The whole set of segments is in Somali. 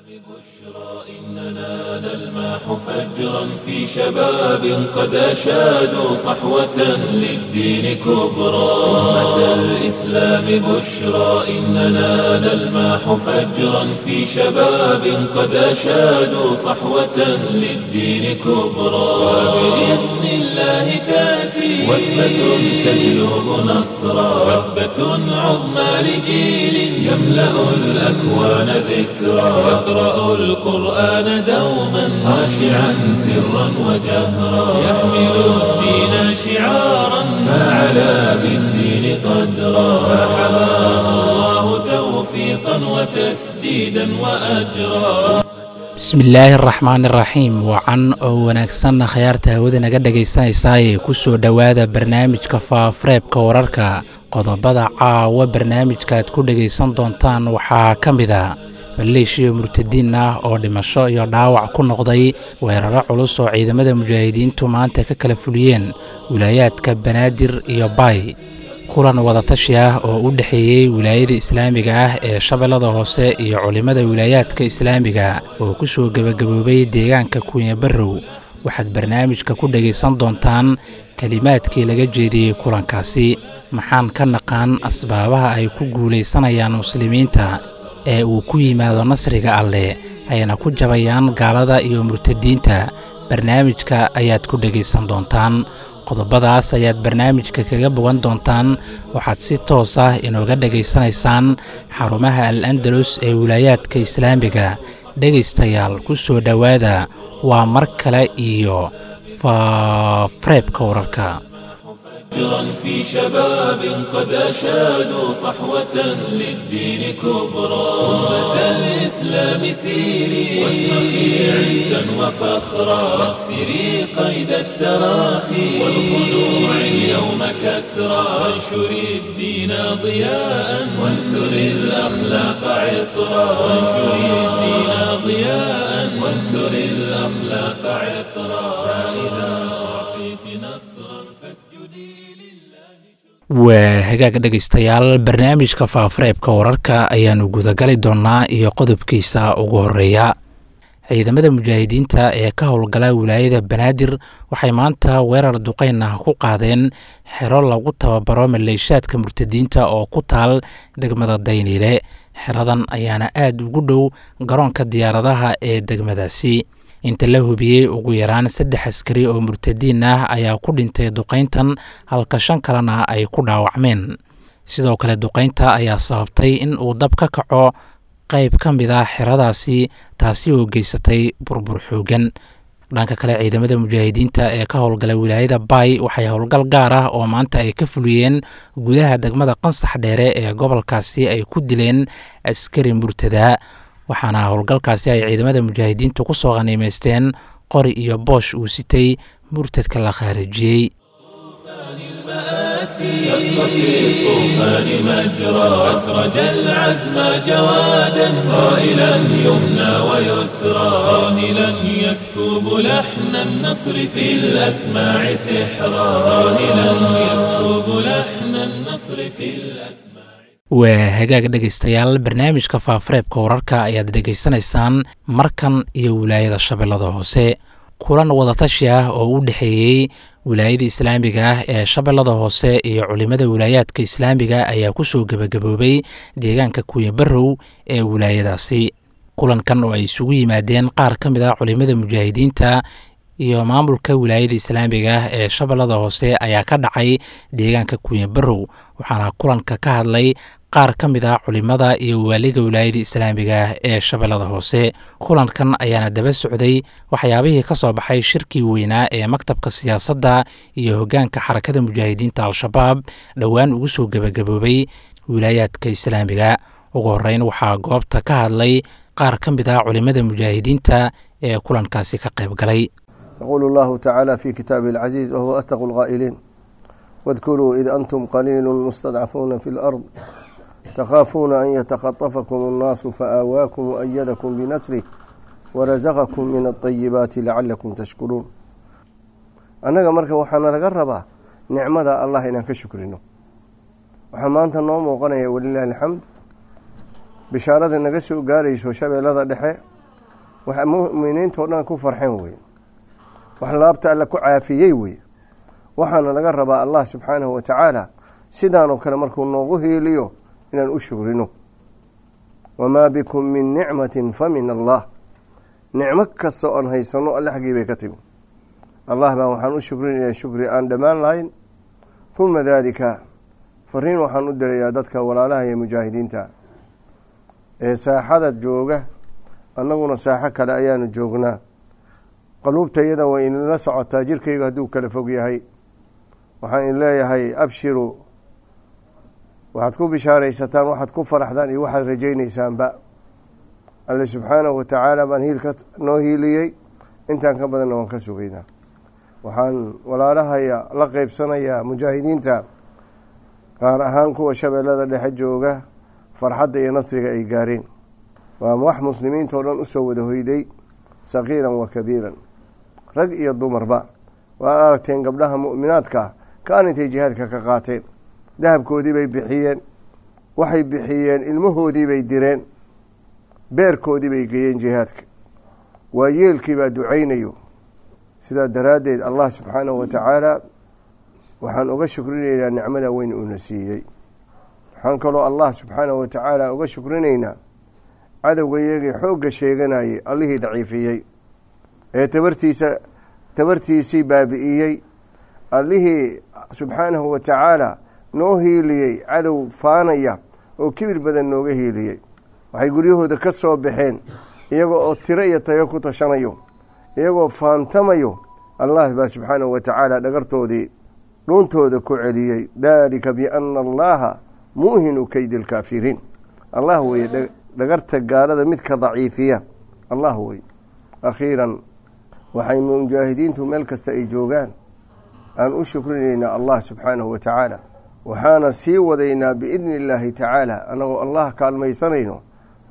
إننا نلمح فجرا في شباب قد أشادوا صحوة للدين كبرى أمة الإسلام بشرى إننا نلمح فجرا في شباب قد أشادوا صحوة للدين كبرى وبإذن الله تأتي وثبة تجلب نصرا وثبة عظمى لجيل يملأ الأكوان ذكرا يقرأ القرآن دوما خاشعا سرا وجهرا يحمل الدين شعارا فعلى بالدين قدرا فحماه الله توفيقا وتسديدا وأجرا bismillaahi araxmaan iraxiim wacan oo wanaagsanna khayaarta hawada naga dhegaysanaysaayee ku soo dhowaada barnaamijka faafareebka wararka qodobada caawa barnaamijkaaad ku dhegaysan doontaan waxaa ka mid a maleeshiya murtadiin ah oo dhimasho iyo dhaawac ku noqday weeraro culus oo ciidamada mujaahidiintu maanta ka kala fuliyeen wilaayaadka banaadir iyo baay kulan wadatashi ah oo u dhexeeyey wilaayada islaamiga ah ee shabeellada hoose iyo culimmada wilaayaadka islaamiga oo ku soo gebagaboobay deegaanka kunya barrow waxaad barnaamijka ku dhegaysan doontaan kelimaadkii laga jeediyey kulankaasi maxaan ka naqaan asbaabaha ay ku guulaysanayaan muslimiinta ee uu ku yimaado nasriga alleh ayna ku jabayaan gaalada iyo murtadiinta barnaamijka ayaad ku dhegaysan doontaan qodobadaas ayaad barnaamijka kaga bogan doontaan waxaad si toos ah inooga dhegaysanaysaan xarumaha al andalus ee wilaayaadka islaamiga dhegaystayaal ku soo dhowaada waa mar kale iyo faafareebka wararka فجرا في شباب قد أشادوا صحوة للدين كبرى أمة الإسلام سيري واشرخي عزا وفخرا واكسري قيد التراخي والخنوع اليوم كسرا وانشري الدين ضياء وانثري الأخلاق عطرا وانشري الدين ضياء وانثري الأخلاق عطرا فإذا أعطيت نصرا فاسجدي waa hagaag dhegaystayaal barnaamijka faafareebka wararka ayaannu gudagali doonnaa iyo qodobkiisa ugu horeeya ciidamada mujaahidiinta ee ka howlgala wilaayada banaadir waxay maanta weerar duqeyn ah ku qaadeen xero lagu tababaro maleeshaadka murtadiinta oo ku taal degmada dayniile xeradan ayaana aad ugu dhow garoonka diyaaradaha ee degmadaasi inta la hubiyey ugu yaraan saddex askari oo murtadiin ah ayaa ku dhintay duqayntan halka shan kalena ay ku dhaawacmeen sidoo kale duqaynta ayaa sababtay in uu dab ka kaco qayb ka mid ah xeradaasi taasi oo geysatay burbur xoogan dhanka kale ciidamada mujaahidiinta ee ka howlgala wilaayada baay waxay howlgal gaar ah oo maanta ay ka fuliyeen gudaha degmada qansax dheere ee gobolkaasi ay ku dileen askari murtada waxaana howlgalkaasi ay ciidamada mujaahidiintu ku soo khaniimaysteen qori iyo boosh uu sitay murtadka la khaarijiyey شق في الطوفان مجرى أسرج العزم جوادا صائلا يمنى ويسرى صاهلا يسكب لحن النصر في الأسماع سحرا صاهلا يسكب لحن النصر في الأسماع waa hagaag dhegaystayaal barnaamijka faafareebka wararka ayaad dhegaysanaysaan markan iyo wilaayada shabeellada hoose kulan wadatashi ah oo u dhexeeyey wilaayada islaamiga ah ee shabeellada hoose iyo culimmada wilaayaadka islaamiga ayaa ku soo gebagaboobay deegaanka kuya barrow ee wilaayadaasi kulankan oo ay isugu yimaadeen qaar ka mid ah culimmada mujaahidiinta iyo maamulka wilaayada islaamiga ah ee shabeellada hoose ayaa ka dhacay deegaanka kuya barrow waxaana kulanka ka hadlay qaar ka mid ah culimmada iyo waaliga wilaayada islaamiga ah ee shabeellada hoose kulankan ayaana daba socday waxyaabihii ka soo baxay shirkii weynaa ee maktabka siyaasadda iyo hoggaanka xarakada mujaahidiinta al-shabaab dhowaan ugu soo gebagaboobay wilaayaadka islaamiga ugu horreyn waxaa goobta ka hadlay qaar ka mid ah culimmada mujaahidiinta ee kulankaasi ka qayb galay يقول الله تعالى في كتابه العزيز وهو أصدق القائلين واذكروا إذ أنتم قليل مستضعفون في الأرض تخافون أن يتخطفكم الناس فآواكم وأيدكم بنصره ورزقكم من الطيبات لعلكم تشكرون annaga marka waxaana laga rabaa nicmada allah inaan ka shukrino waxaa maanta noo muuqanaya walilaahi alxamd bishaarada naga soo gaarayso shabeellada dhexe wax mu'miniinta o dhan ku farxeen wey wax laabta alle ku caafiyey wey waxaana laga rabaa allah subxaanahu wa tacaala sidaanoo kale markuu noogu hiiliyo inaan u shugrino wamaa bikum min nicmatin fa min allah nicmo kasta oon haysano alle xaggii bay ka timi allah baa waxaan u shukrinaya shukri aan dhammaan lahayn huma daalika fariin waxaan u dirayaa dadka walaalaha iyo mujaahidiinta ee saaxada jooga annaguna saaxo kale ayaanu joognaa qaluubtayada way inila socotaa jirkayga hadduu kala fog yahay waxaan in leeyahay abshiru waxaad ku bishaaraysataan waxaad ku faraxdaan iyo waxaad rajaynaysaanba alle subxaanahu wa tacaala baan hiilka noo hiiliyey intaan ka badanna waan ka sugaynaa waxaan walaalahaya la qeybsanayaa mujaahidiinta gaar ahaan kuwa shabeellada dhexe jooga farxadda iyo nasriga ay gaareen waa wax muslimiinta oo dhan usoo wada hoyday sagiiran wa kabiiran rag iyo dumarba waad aragteen gabdhaha mu'minaadka kaan intay jihaadka ka qaateen dahabkoodii bay bixiyeen waxay bixiyeen ilmahoodii bay direen beerkoodii bay geeyeen jihaadka waa yeelkii baa ducaynayo sidaa daraaddeed allah subxaanahu wa tacaala waxaan uga shukrinaynaa nicmada weyn uuna siiyey waxaan kaloo allah subxaanahu wa tacaala uga shukrinaynaa cadowga iyagii xoogga sheeganayay allihii daciifiyey ee tabartiisa tabartiisii baabi'iyey allihii subxaanahu wa tacaala noo hiiliyey cadow faanaya oo kibir badan nooga hiiliyey waxay guryahooda ka soo baxeen iyagoo oo tiro iyo tayo ku tashanayo iyagoo faantamayo allah baa subxaanahu wa tacaala dhagartoodii dhuuntooda ku celiyey daalika biana allaha muuhinu keydi alkaafiriin allah weye dhagarta gaalada midka daciifiya allah wey akhiiran waxay mujaahidiintu meel kasta ay joogaan aan u shukrinaynaa allah subxaanahu wa tacaala waxaana sii wadaynaa biidni illaahi tacaala annagoo allah kaalmaysanayno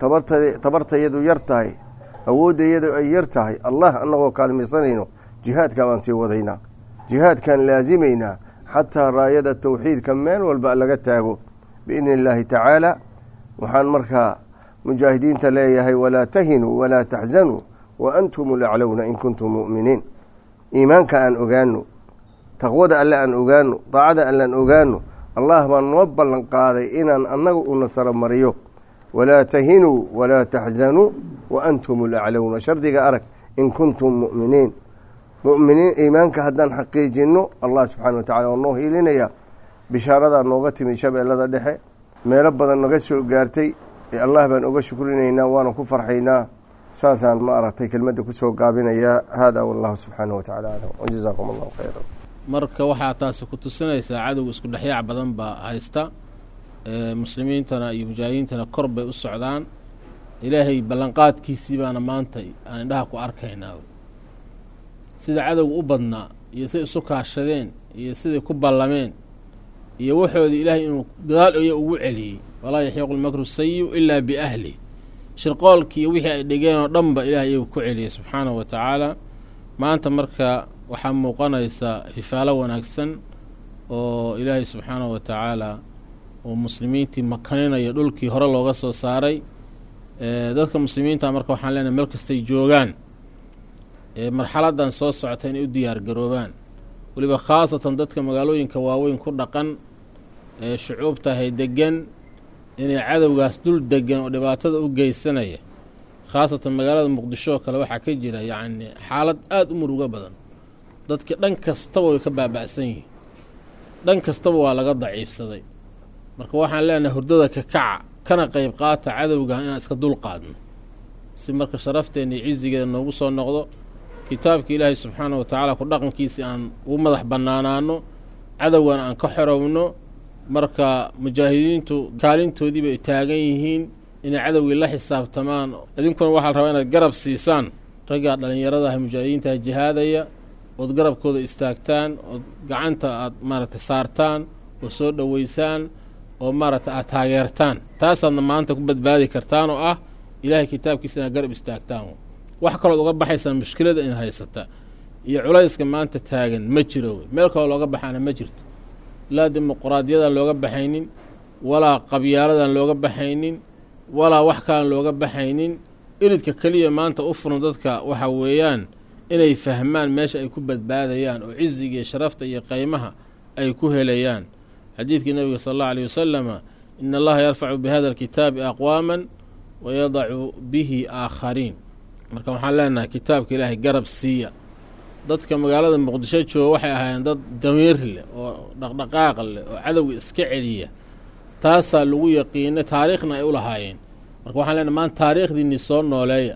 tabartayadu yar tahay awooddayadu ay yar tahay allah annagoo kaalmaysanayno jihaadka baan sii wadaynaa jihaadkaan laasimaynaa xataa raayada tawxiidka meel walba laga taago biidni illaahi tacaala waxaan markaa mujaahidiinta leeyahay walaa tahinuu walaa taxzanuu wa antum laclowna in kuntum mu'miniin iimaanka aan ogaano taqwada alle aan ogaano daacada alle aan ogaano allah baan noo ballan qaaday inaan annaga u nasaro mariyo walaa tahinuu walaa taxzanuu wa antum laclowna shardiga arag in kuntum mu'miniin muminiin iimaanka haddaan xaqiijinno allah subxana wa tacala waa noo hiilinaya bishaaradaa nooga timid shabeellada dhexe meelo badan naga soo gaartay ee allah baan uga shukrinaynaa waana ku farxaynaa saasaan ma aragtay kelmadda kusoo gaabinayaa haadaa wallahu subxaanahu wa tacala aclam wajazaakum allahu khayra marka waxaa taasi ku tusinaysaa cadowga isku dhexyaac badan baa haysta muslimiintana iyo mujaahidiintana kor bay u socdaan ilaahay ballanqaadkiisii baana maanta aan indhaha ku arkaynaa sida cadowga u badnaa iyo siday isu kaashadeen iyo siday ku ballameen iyo waxoodii ilaahay inuu gadaal oya ugu celiyey walaa yaxiiqu lmakru sayiu ilaa biahli shirqoolkii iyo wixii ay dhigeen oo dhanba ilahay iyagu ku celiyey subxaanahu wa tacaala maanta marka waxaa muuqanaysa fifaalo wanaagsan oo ilaahay subxaanahu wa tacaala uu muslimiintii makaninayo dhulkii hore looga soo saaray dadka muslimiinta marka waxaan leenahay meel kastay joogaan marxaladan soo socota inay u diyaar garoobaan weliba khaasatan dadka magaalooyinka waaweyn ku dhaqan ee shucuubtahay degan inay cadowgaas dul degan oo dhibaatada u geysanaya khaasatan magaalada muqdisho oo kale waxaa ka jira yacni xaalad aada u murugo badan dadki dhan kastaba way ka baaba'san yihiin dhan kastaba waa laga daciifsaday marka waxaan leenahay hurdada ka kaca kana qeyb qaata cadowga inaan iska dul qaadno si marka sharafteena iyo cizigeeda noogu soo noqdo kitaabka ilaahay subxaana wa tacaala ku dhaqankiisii aan ugu madax bannaanaano cadowgana aan ka xorowno marka mujaahidiintu kaalintoodii bay taagan yihiin inay cadowgii la xisaabtamaan idinkuna waxaa la rabaa inaad garab siisaan raggaa dhallinyarada ah mujaahidiintaha jihaadaya ood garabkooda istaagtaan ood gacanta aad maaragtay saartaan oo soo dhoweysaan oo maaragtay aad taageertaan taasaadna maanta ku badbaadi kartaan oo ah ilaahay kitaabkiisa inaad garab istaagtaan wax kalood uga baxaysaan mushkilada in haysata iyo culayska maanta taagan ma jiro wey meel kaloo looga baxaana ma jirto laa dimuquraadiyadan looga baxaynin walaa qabyaaladan looga baxaynin walaa wax kalan looga baxaynin iridka keliya maanta u furan dadka waxa weeyaan inay fahmaan meesha ay ku badbaadayaan oo ciziga iyo sharafta iyo qeymaha ay ku helayaan xadiidkii nabiga sala allahu aleyh wasalama in allaha yarfacu bihada alkitaabi aqwaaman wayadacu bihi aakhariin marka waxaan leenahay kitaabka ilaahay garab siiya dadka magaalada muqdisho jooga waxay ahaayeen dad damiir leh oo dhaqdhaqaaq leh oo cadowga iska celiya taasaa lagu yaqiinay taariikhna ay u lahaayeen marka waxaan leenahay maanta taariikhdiinii soo nooleeya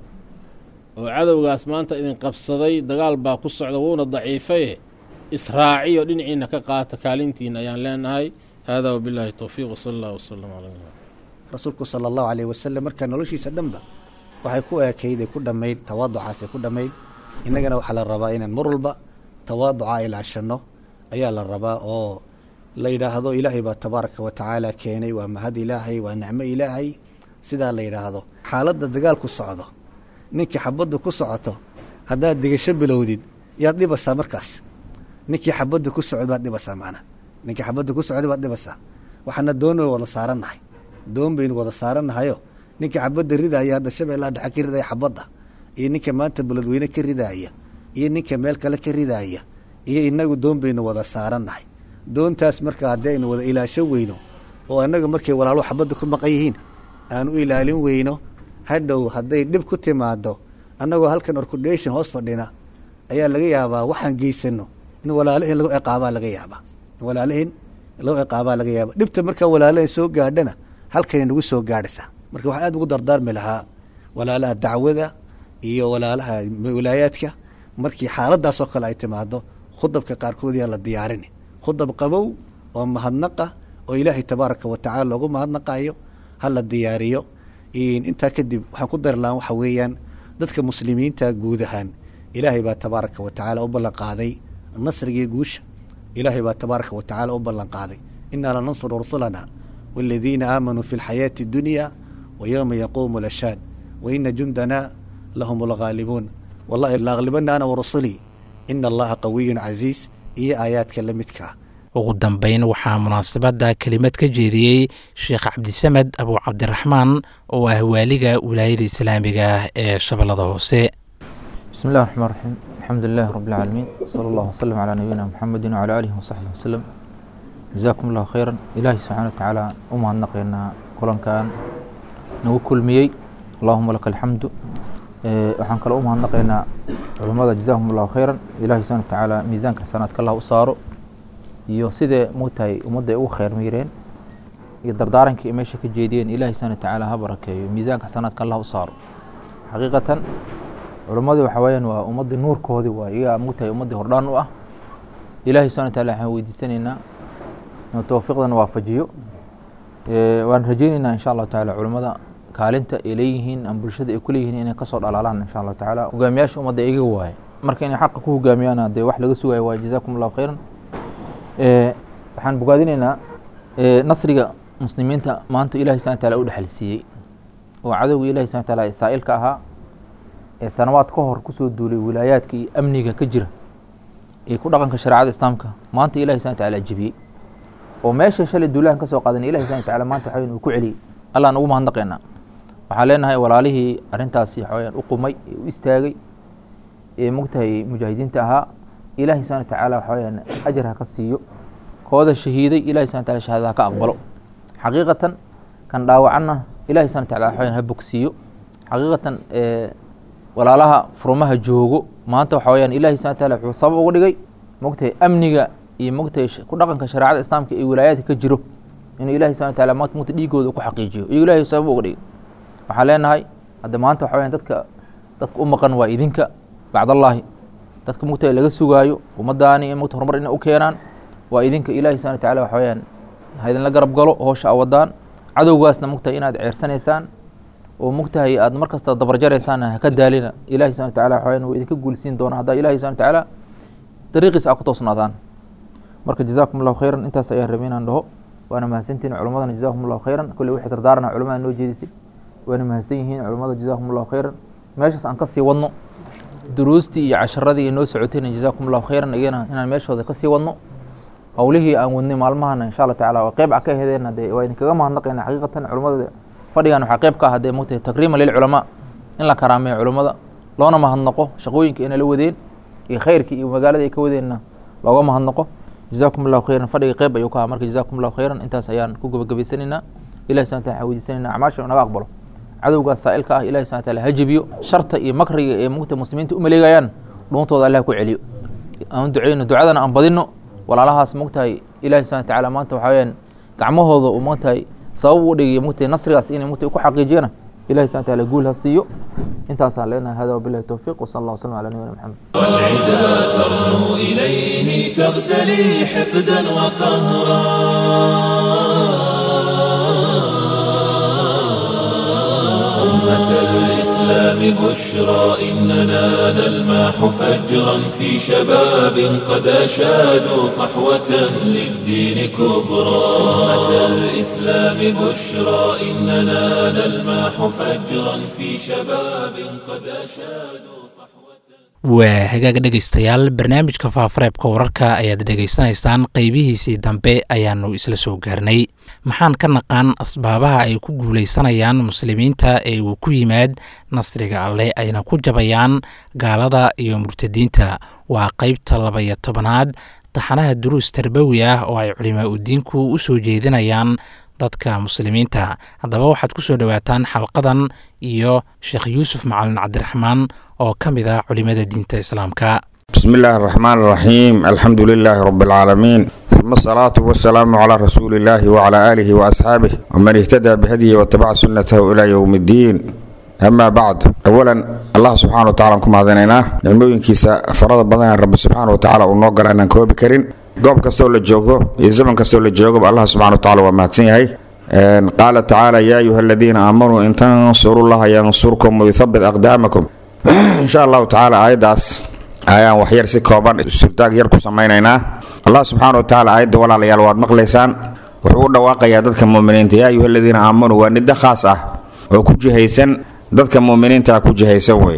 oo cadowgaas maanta idin qabsaday dagaal baa ku socda wuuna daciifaye israaciyo dhinaciina ka qaata kaalintiina ayaan leenahay hada wabillahi towfiiq wsala allah wasalam calaa rasuulku sala allahu caleyh wasalam markaa noloshiisa dhanba waxay ku eekayday ku dhammayd tawaaducaasay ku dhammayd innagana waxaa la rabaa inaan mar walba tawaaduca ilaashanno ayaa la rabaa oo la yidhaahdo ilaahay baa tabaaraka wa tacaala keenay waa mahad ilaahay waa nicmo ilaahay sidaa la yidhaahdo xaaladda dagaalku socdo ninkii xabaddu ku socoto haddaad digasho bilowdid yaad dhibasaa markaas ninkii xabadda ku socod baad dhibasaa macnaa ninkii xabadda ku socday baad dhibasaa waxaana doon wada saarannahay doon baynu wada saarannahayo ninkii xabadda ridaaya hadda shabeellaha dhexe ka ridaya xabadda iyo ninka maanta beledweyne ka ridaaya iyo ninka meel kale ka ridaaya iyo inagu doon baynu wada saarannahay doontaas marka haddii aynu wada ilaasho weyno oo annaga markay walaalo xabadda ku maqan yihiin aan u ilaalin weyno hadhow hadday dhib ku timaado annagoo halkan orkudhation hoos fadhina ayaa laga yaabaa waxaan geysano in walaalahin lagu ciqaabaa laga yaabaa in walaalahin lagu ciqaabaa laga yaabaa dhibta markaa walaalahin soo gaadhana halkanay nagu soo gaadhaysaa marka waxaan aad ugu dardaarmi lahaa walaalaha dacwada iyo walaalaha wilaayaadka markii xaaladaasoo kale ay timaado khudabka qaarkood yaa la diyaarini khudab qabow oo mahadnaqa oo ilaahay tabaaraka wa tacala loogu mahadnaqayo ha la diyaariyo intaa kadib waxaan ku dari lahaan waxa weeyaan dadka muslimiinta guud ahaan ilaahay baa tabaaraka wa tacaala u ballan qaaday nasrigii guusha ilaahay baa tabaaraka wa tacaala u ballan qaaday innaa lanansuru rusulana waaladiina aamanuu fi alxayaati addunya wa yowma yaquumu lashaad wa ina jundana lahum alghaalibuun wallahi laaklibana ana warusulii ina allaha qawiyun casiis iyo aayaadka la midkaa ugu dambeyn waxaa munaasabadda kelimad ka jeediyey sheekh cabdisamed abu cabdiraxmaan oo ah waaliga wilaayada islaamiga ah ee shabeellada hoose bismi illahi raxmaan raxiim alxamdu lilahi rabbi alcaalamiin sala allahu wasalam calaa nabiyina muxamedin wacalaa aalihi wasaxbihi wasalam jazaakum allahu khayran ilaahi subxana wa tacaala u mahadnaqaynaa kulankan nagu kulmiyey allahuma laka alxamdu waxaan kaloo u mahadnaqaynaa culummada jazaakum allahu khayran ilahi subxana wa tacaala miisaanka xasanaadka allah u saaro iyo sidee mugtahay ummadda ay ugu khayr miireen iyo dardaarankii ay meesha ka jeediyeen ilahi subxana wa tacaala ha barakeeyo miisaanka xasanaadka allah u saaro xaqiiqatan culimmadii waxa weeyaan waa ummaddii nuurkoodii waa iyagaa mugtahay ummaddii hordhaan u ah ilahi subxana wa taala waxaan weydiisanaynaa inuu towfiiqdana waafajiyo waan rajeyneynaa insha allahu tacaala culimmada kaalinta ay leeyihiin ama bulshada ay kuleeyihiin inay kasoo dhalaalaan insha allahu tacaala hogaamiyaasha ummadda iga waaye marka inay xaqa ku hogaamiyaana dee wax laga sugayo waa jazaakum allahu khayran waxaan bogaadinaynaa nasriga muslimiinta maanta ilahi subana taala u dhexalsiiyey oo cadowga ilahi subana taala saa'ilka ahaa ee sanawaad ka hor kusoo duulay wilaayaadka iyo amniga ka jira ee ku dhaqanka shareecada islaamka maanta ilahi subana taala jebiyey oo meesha shalay duulahan ka soo qaadan ilahi subana taala maanta waxaweyan uu ku celiyey allaan ugu mahadnaqaynaa waxaan leenahay walaalihii arrintaasi waxaweyaan u qumay ee u istaagay ee mogtahay mujaahidiinta ahaa ilahi subana tacaala waxa weyaan ajar ha ka siiyo kooda shahiiday ilahi subana tala shahadada ha ka aqbalo xaqiiqatan kan dhaawacanna ilahi subana tacala waxa weyaan ha bogsiiyo xaqiiqatan walaalaha furumaha joogo maanta waxa weyaan ilahi subana taala wuxuu sabab uga dhigay mogtahay amniga iyo mogtahay ku dhaqanka shareecada islaamka iyo wilaayaadka ka jiro inuu ilahi subana taala maanta mugta dhiigooda ku xaqiijiyo iyo ilahi sabab uga dhigay waxaan leenahay hadda maanta waxa weyaan dadka dadka u maqan waa idinka bacdallaahi dadka mugta laga sugaayo ummadaani in mugta horumar ina u keenaan waa idinka ilahi subana wataala waxa weyaan ha idinla garab galo hoosha a wadaan cadowgaasna mugtahay inaad ceersanaysaan oo mugtahay aad mar kasta dabarjaraysaan haka daalina ilahi subana wataala waxa weyaan wuu idinka guulsiin doona haddaa ilahi subana watacaala dariiqiisa a ku toosnaadaan marka jazaakum allahu khayran intaas ayaan rabay inaan dhaho waana mahadsantihin culammadana jazakum allahu khayran kolley wixii dardaarana culamada noo jeedisay waana mahadsan yihiin culamada jazakum allahu khayran meeshaas aan kasii wadno duruustii iyo casharadii noo socotayna jazaakum allahu khayran iyana inaan meeshooda kasii wadno howlihii aan wadnay maalmahana insha allah tacala qeyb a ka hedeen hadee waa idinkaga mahadnaqayna xaqiiqatan culamada fadhigan waxaa qeyb ka ah hadee mogtahay takriiman lilculamaa in la karaameeyo culummada loona mahadnaqo shaqooyinka inay la wadeen iyo khayrkii iyo magaalada ay ka wadeenna looga mahadnaqo jazaakum allahu khayran fadhiga qeyb ayuu ka aha marka jazaakum allahu khayran intaas ayaan ku gabagabaysanaynaa ilahi subxana wataala waxaan weydiisanaynaa acmaasha naga aqbalo cadowgaas saa'ilka ah ilahi subxana wataala ha jebiyo sharta iyo makriga ee mugta muslimiinta u maleegayaan dhuuntooda allah ku celiyo aan duceyno ducadana aan badino walaalahaas mogtahay ilahi subxana watacaala maanta waxaa weyaan gacmahooda uu mogtahay sabab u dhigayo mogtahay nasrigaas inay mogtahay ku xaqiijiyana ilahi subxana wataala guul ha siiyo intaasaan leenahay hada wabillahi towfiiq wasala allah wasalam ala nabiyina maxamed والعدا ترنو إليه تغتلي حقدا وقهرا أمة الإسلام بشرى إننا نلماح فجرا في شباب قد أشادوا صحوة للدين كبرى أمة الإسلام بشرى إننا نلماح فجرا في شباب قد أشادوا صحوة waa hagaag dhegaystayaal barnaamijka faafareebka wararka ayaad dhegaysanaysaan qeybihiisii dambe ayaanu isla soo gaarnay maxaan ka naqaan asbaabaha ay ku guulaysanayaan muslimiinta ee uu ku yimaad nasriga alleh ayna ku jabayaan gaalada iyo murtadiinta waa qeybta labaiyo tobanaad taxanaha duruus tarbawi ah oo ay culimaa udiinku u soo jeedinayaan dadka muslimiinta haddaba waxaad ku soo dhowaataan xalqadan iyo sheekh yuusuf macalin cabdiraxmaan oo ka mid ah culimada diinta islaamka بسم الله الرحمن الرحيم الحمد لله رب العالمين ثم الصلاة والسلام على رسول الله وعلى آله وأصحابه ومن اهتدى بهديه واتبع سنته إلى يوم الدين أما بعد أولا الله سبحانه وتعالى كما هذينا الموين كيسا فرض بدنا رب سبحانه وتعالى ونوغل أن نكوب كرين goob kastoo la joogo iyo zaman kastoo la joogoba allah subxana wataala waa mahadsan yahay qaala tacaala yaa ayuha aladiina aamanuu in tansuru llaha yansurkum wayuthabit aqdaamakum insha allahu tacaala aayaddaas ayaan waxyar si kooban surtaag yar ku samaynaynaa allah subxaana wa tacaala aayadda walaalayaal waad maqlaysaan wuxuu u dhawaaqayaa dadka muuminiinta yaa ayuha aladiina aamanuu waa nidda khaas ah oo ku jihaysan dadka muuminiinta ku jihaysan wey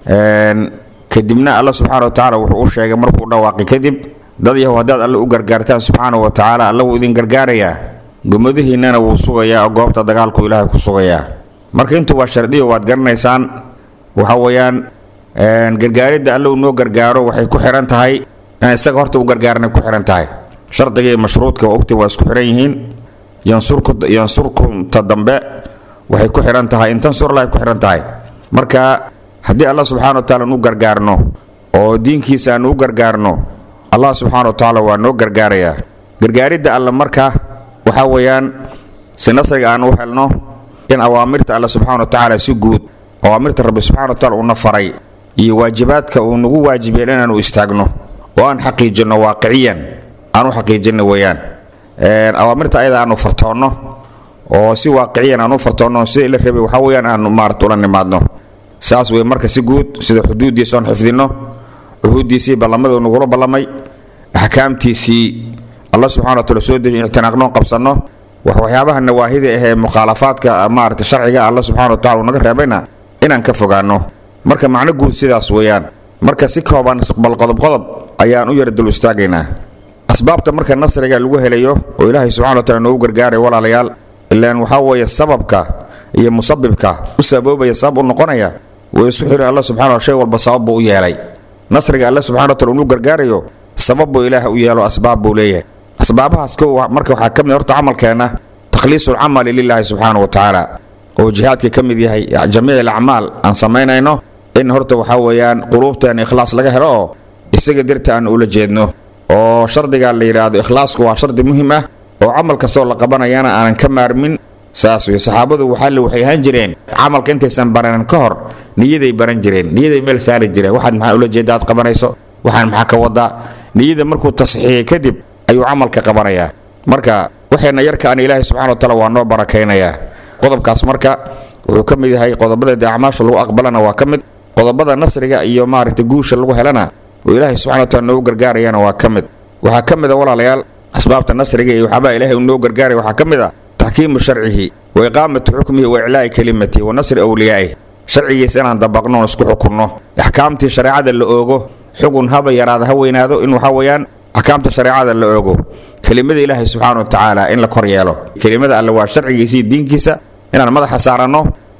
kadibna alla subxaana wa tacaala wuxuu u sheegay markuu dhawaaqi kadib dad yahow haddaad alle u gargaartaan subxaana wa tacaala alla wuu idin gargaarayaa gumadihiinnana wuu sugayaa oo goobta dagaalku ilaahay ku sugayaa marka intu waa shardiyo waad garanaysaan waxa weeyaan gargaaridda alle uu noo gargaaro waxay ku xihan tahay in isaga horta u gargaarnay ku xihan tahay shardiga iyo mashruudka waa ogti waa isku xihan yihiin yansurkunta dambe waxay ku xihan tahay in tansurlahay ku xihan tahay marka haddii alla subxana wa taala nu gargaarno oo diinkiisa aanu u gargaarno allah subxaana wa tacaala waa noo gargaarayaa gargaaridda alle marka waxaa weeyaan si nasriga aan u helno in awaamirta alle subxana wa tacaala si guud awaamirta rabbi subxana wa taala uuna faray iyo waajibaadka uu nagu waajibiyeen inaanu istaagno oo aan xaqiijinno waaqiciyan aan u xaqiijinno weeyaan awaamirta ayada aanu fartoonno oo si waaqiciyan aan u fartoonno sida ila rabay waxaa weeyaan aanu maarata ula nimaadno saas wey marka si guud sida xuduuddiisa oon xifdinno cuhuuddiisii ballamada nagula ballamay axkaamtiisii alla subxana wataala soo dejiy ictinaaqnoon qabsanno wax waxyaabaha nawaahida ahee mukhaalafaadka maarata sharciga alla subxana wa tacala uu naga reebayna inaan ka fogaanno marka macno guud sidaas weeyaan marka si kooban bal qodob qodob ayaan u yara dul istaagaynaa asbaabta marka nasriga lagu helayo oo ilaahay subxana wa taala noogu gargaaray walaalayaal ilaan waxaa weeye sababka iyo musabibka u saboobaya sabab u noqonaya way isu xirin alla subxana shay walba sabab buu u yeelay nasriga alle subxana wa taala uu gargaarayo sabab buu ilaah u yeelo asbaab buu leeyahay asbaabahaas ko marka waxaa ka mid horta camalkeenna takhliisu lcamali lilaahi subxaana wa tacaala oo jihaadka ka mid yahay jamiic alacmaal aan samaynayno in horta waxaa weeyaan quluubteena ikhlaas laga helo oo isaga dirta aan ula jeedno oo shardiga la yidhaahdo ikhlaasku waa shardi muhim ah oo camal kastoo la qabanayana aanan ka maarmin saas wey saxaabadu waxaale waxay ahaan jireen camalka intaysan baranin ka hor niyaday baran jireen niyaday meel saari jireen waxaad maxaa ula jeeda aad qabanayso waxaan maxaa ka wadaa niyada markuu tasxiixiyey kadib ayuu camalka qabanayaa marka waxayna yarka an ilaahay subxana wa taala waa noo barakaynayaa qodobkaas marka wuxuu ka mid yahay qodobada dee acmaasha lagu aqbalana waa ka mid qodobada nasriga iyo maaragta guusha lagu helana oo ilaahay subxana wa taala noogu gargaarayana waa ka mid waxaa ka mid a walaalayaal asbaabta nasriga iyo waxaabaa ilaahay uu noo gargaaraya waxaa ka mid a taxkiimu sharcihi wa iqaamatu xukmihi wa iclaa'i kelimatihi wa nasri awliyaa'ih sharcigiisa inaan dabaqno oon isku xukunno axkaamtii shareecada la oogo xugun haba yaraada ha weynaado in waxaa weeyaan axkaamta shareecada la oogo kelimada ilaahay subxaana wa tacaala in la kor yeelo kelimada alle waa sharcigiisa iyo diinkiisa inaan madaxa saaranno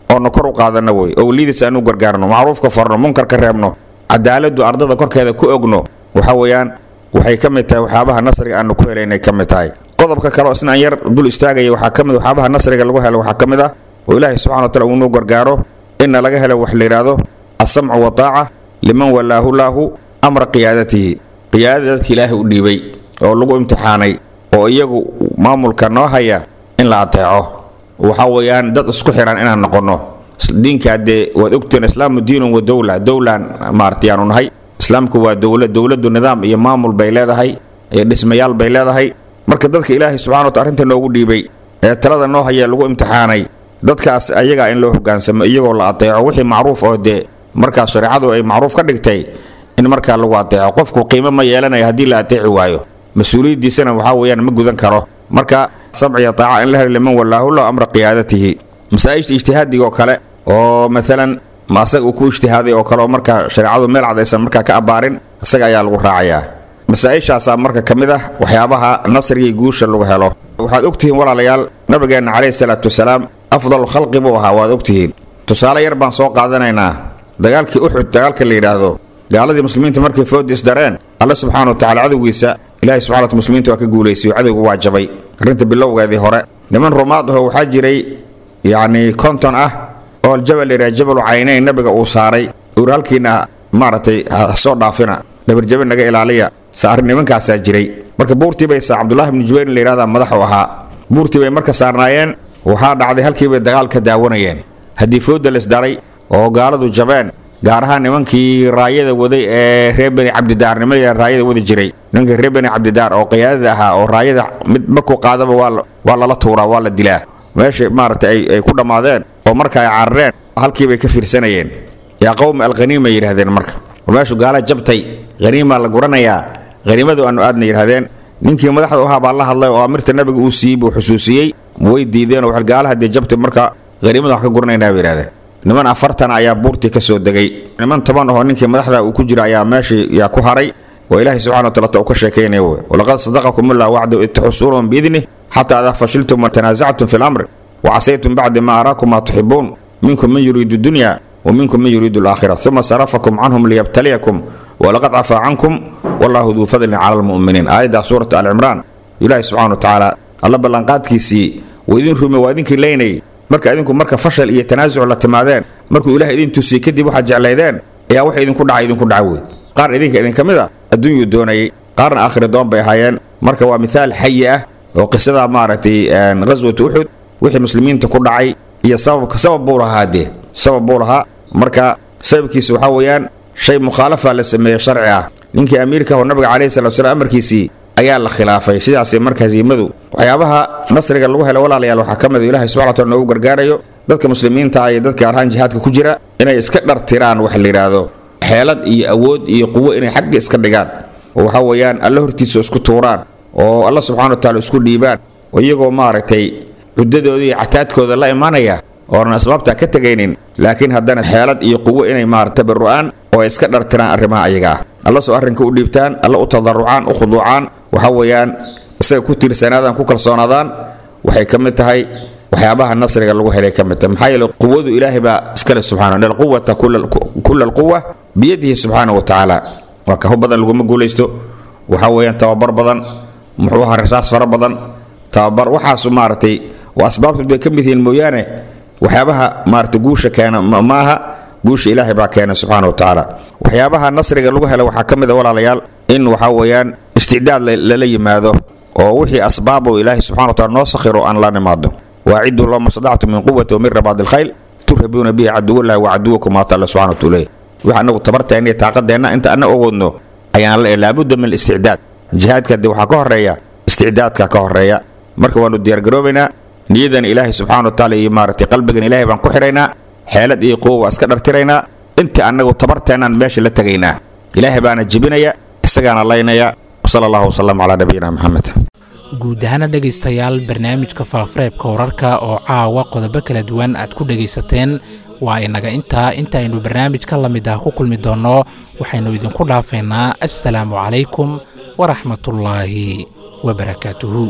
oona kor u qaadana wey owliyadiis aanu gargaarno macruufka farno munkarka reebno cadaaladu ardada korkeeda ku ogno waxa weeyaan waxay ka mid tahay waxyaabaha nasriga aanu ku helaynay ka mid tahay qodobka kale oo isna aan yar dul istaagaya waxaa ka mid waxyaabaha nasriga lagu helo waxaa ka mid ah oo ilaahay subxana wa taala uunuu gargaaro inna laga helo wax la yidhaahdo alsamcu wataaca liman walaahu laahu amra qiyaadatihi qiyaadada dadka ilaahay u dhiibay oo lagu imtixaanay oo iyagu maamulka noo haya in la ateeco waxa weeyaan dad isku xiran inaan noqonno diinkaa dee waad ogteen islaamu diinun wa dowla dowlan maarata yaanu nahay islaamku waa dowlad dowladdu nidaam iyo maamul bay leedahay iyo dhismayaal bay leedahay marka dadka ilaahay subxana wataala arrinta noogu dhiibay ee talada noo haya lagu imtixaanay dadkaas ayagaa in loo hogaansamo iyagoo la ateeco wixii macruuf oo dee markaas shareecadu ay macruuf ka dhigtay in markaa lagu ateeco qofku qiimo ma yeelanayo haddii la ateeci waayo mas-uuliyaddiisana waxaa weeyaan ma gudan karo marka samciya taaca in la helo liman walaahullah amra qiyaadatihi masaa-ijta ijtihaadiga oo kale oo maalan ma asaga uu ku ijtihaaday oo kale oo markaa shareecadu meel cad aysan markaa ka abbaarin isaga ayaa lagu raacayaa masaa-ishaasaa marka ka mid ah waxyaabaha nasrigii guusha lagu helo waxaad ogtihiin walaalayaal nabigeenna caleyhi salaatu wasalaam afdalu khalqi buu ahaa waad ogtihiin tusaale yar baan soo qaadanaynaa dagaalkii uxud dagaalka la yidhaahdo gaaladii muslimiinta markay foodis dareen alle subxaana wa tacala cadowgiisa ilahi subxana wata muslimiinta waa ka guulaysay oo cadowga waa jabay arrinta bilowgeedii hore niman rumaad aho waxaa jiray yacni konton ah oo jabal layidhaha jabalu caynayn nabiga uu saaray uur halkiina maaragtay ha soo dhaafina dhabarjabe naga ilaaliya saar nimankaasaa jiray marka buurtii bay saa cabdullahi bnu jubayr la yidhahdaa madax u ahaa buurtii bay marka saarnaayeen waxaa dhacday halkii bay dagaal ka daawanayeen haddii fooda laisdaray oo gaaladu jabeen gaar ahaan nimankii raayada waday ee reer beni cabdidaar nimanka raayada wadi jiray nimankii reer beni cabdidaar oo qiyaadada ahaa oo raayada mid markuu qaadaba waa lala tuuraa waa la dilaa meesha maaragtay ay ku dhammaadeen oo marka ay carareen halkiibay ka fiirsanayeen yaa qowmi alkhaniima yidhahdeen marka meeshu gaala jabtay haniimaa la guranayaa haniimadu aanu aadna yidhahdeen ninkii madaxda u ahaa baa la hadlay oo amirta nabiga uu siiyey buu xusuusiyey way diideen oo gaalaha dee jabtay marka haniimada wax ka guranaynaa bay yidhahdeen niman afartan ayaa buurtii ka soo degay niman toban ahoo ninkii madaxda uu ku jira ayaa meeshii yaa ku haray waa ilaahay subxana wataala ta uu ka sheekaynaya wey walaqad sadaqakum ullah wacdu id taxusuunahum biidnih xataa idaa fashiltum wa tanaasactum fi lamri wa casaytum bacdi ma araakum maa tuxibuun minkum man yuriidu dunya wa minkum man yuriidu alaakhira uma sarafakum canhum liyabtaliyakum walaqad cafaa cankum wallahu duu fadlin cala almu'miniin aayaddaa suurata alcimraan ilaahi subxana wa tacaala alla ballanqaadkiisii waa idin rume waa idinkii leynayay marka idinku marka fashal iyo tanaasuc la timaadeen markuu ilaah idin tusiyey kadib waxaad jeclaydeen ayaa wax idinku dhacay idinku dhaca wey qaar idinka idinka mid a adduunyuu doonayay qaarna aakhiri doon bay ahaayeen marka waa mithaal xayi ah oo qisada maaragtay ghaswat uxud wixii muslimiinta ku dhacay iyo sababka sabab buu lahaa dee sabab buu lahaa marka sababkiisa waxaa weeyaan shay mukhaalafa la sameeyey sharci ah ninkii amiirka oo nabiga calayhi salatu salaam amarkiisii ayaa la khilaafay sidaas marka hasiimadu waxyaabaha nasriga lagu helo walaalayaal waxaa ka mid a ilahay subxana wataala noogu gargaarayo dadka muslimiinta iyo dadka arhaan jihaadka ku jira inay iska dhartiraan wax la yidhaahdo xeelad iyo awood iyo quwo inay xagga iska dhigaan oo waxa weeyaan alla hortiisa isku tuuraan oo alla subxana wa taala isku dhiibaan oo iyagoo maaragtay cuddadooda iyo cataadkooda la imanaya oonan asbaabtaa ka tegaynin laakiin haddana xeelad iyo quwo inay maarata tabaru'aan oo ay iska dhartiraan arrimaha ayaga ah alla soo arrinka u dhiibtaan alla u tadarucaan u khuduucaan waxa weeyaan isaga ku tiirsanaadaan ku kalsoonaadaan waxay ka mid tahay waxyaabaha nasriga lagu helay ka mid tahay maxaa yeele quwadu ilaahay baa iskale subxana ina alquwata kula alquwa biyadihi subxaana wa tacaala waa ka hub badan laguma guulaysto waxa weeyaan tababar badan muxuu ahaa rasaas fara badan tababar waxaasu maaragtay waa asbaabtu bay ka mid yihiin mooyaane waxyaabaha maarata guusha keena ma aha guusha ilaahay baa keena subxana wa tacaala waxyaabaha nasriga lagu hela waxaa ka mid a walaalayaal in waxaa weeyaan isticdaad lala yimaado oo wixii asbaabo ilaahay subxana wa taala noo sakhiro aan la nimaado waaciduu lahuma stadactu min quwati wa min rabaadi alkhayl turhabuuna bihi caduwallahi wa caduwakum maata alla subxana wa taala wix annagu tabarteenna iyo taaqadeenna inta anna ogoodno ayaan la laabudda min alisticdaad jihaadka de waxaa ka horeeya isticdaadka ka horeeya marka waanu diyaargaroobaynaa niyadan ilaahay subxana wa taala iyo maaragtay qalbigan ilaahay baan ku xidhaynaa xeelad iyo quwo waa iska dhartiraynaa intii annagu tabarteennaan meesha la tegaynaa ilaahay baana jebinaya isagaana laynaya wsala allahu wasalam calaa nabiyina maxamed guud ahaana dhegaystayaal barnaamijka faafareebka wararka oo caawa qodobo kala duwan aad ku dhegaysateen waa inaga intaa intaaynu barnaamij ka la mid ah ku kulmi doonno waxaynu idinku dhaafaynaa assalaamu calaykum waraxmatullaahi wabarakaatuhu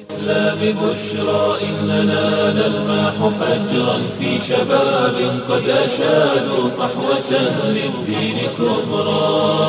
الإسلام بشرى إننا نلمح فجرا في شباب قد أشادوا صحوة للدين كبرى